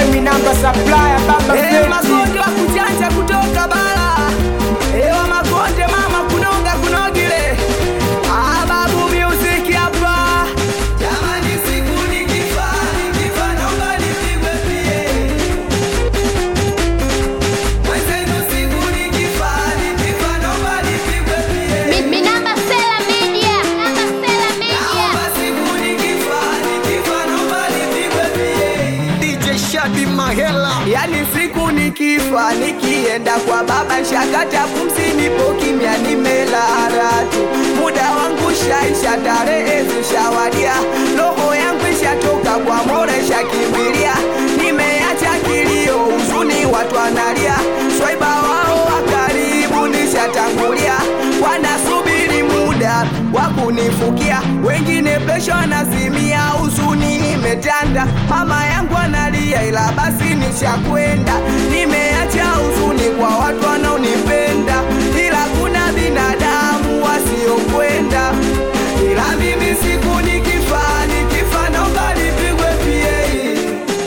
minamba supplier baba Eh, Feti. makonde wa kuchanja kutoka bara Eh, wa makonde mama kunoga kunogile Ah, babu music hapa jamani siku nikifa nikifa naomba nipigwe pie mwenzenu siku nikifa nikifa naomba nipigwe pie Mi- Minamba Sela Media. Minamba Sela Media. naomba siku nikifa nikifa naomba nipigwe pie DJ Shadi Mahela Yani siku nikifa nikienda kwa baba shakata pumzi nipo kimya nimelala tu muda wangu shaisha tarehe zishawadia roho yangu ishatoka kwa mora shakimbilia nimeacha kilio huzuni watu wanalia swaiba wao wa karibu nishatangulia wanasubiri muda wa kunifukia wengine pesho anazimia huzuni imetanda mama yangu analia ila basi nishakwenda nimeacha huzuni kwa watu wanaonipenda ila kuna binadamu wasiokwenda ila mimi siku nikifa nikifa naomba nipigwe pie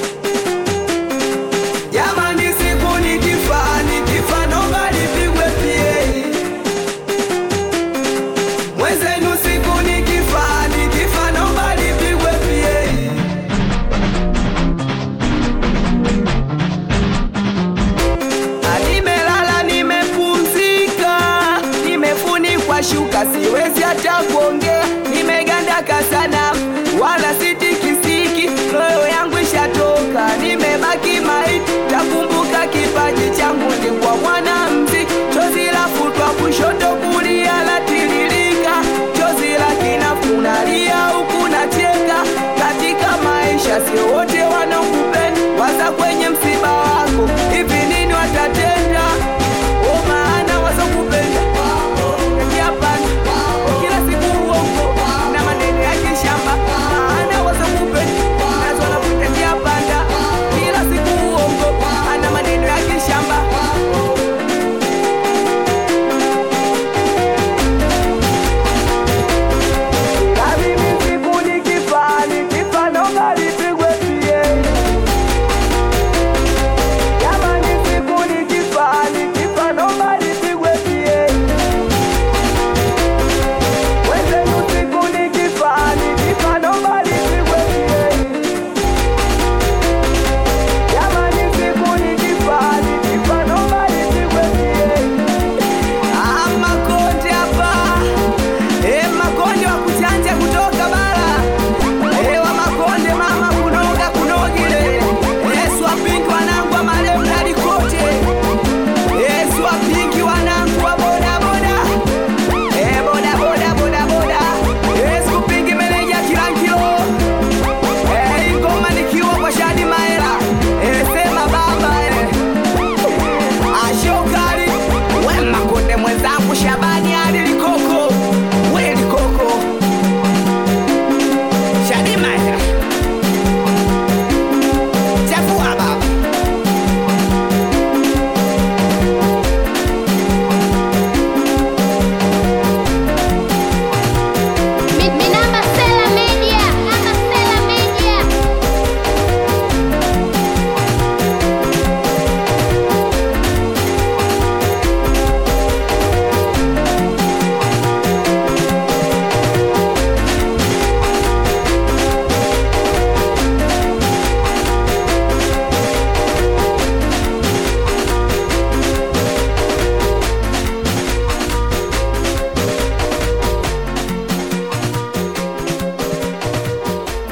jamani siku nikifa nikifa naomba nipigwe pie mwenzenu siku nikifa nikifa naomba nipigwe pie Na nimelala nimepumzika nimefunikwa shuka siwezi hata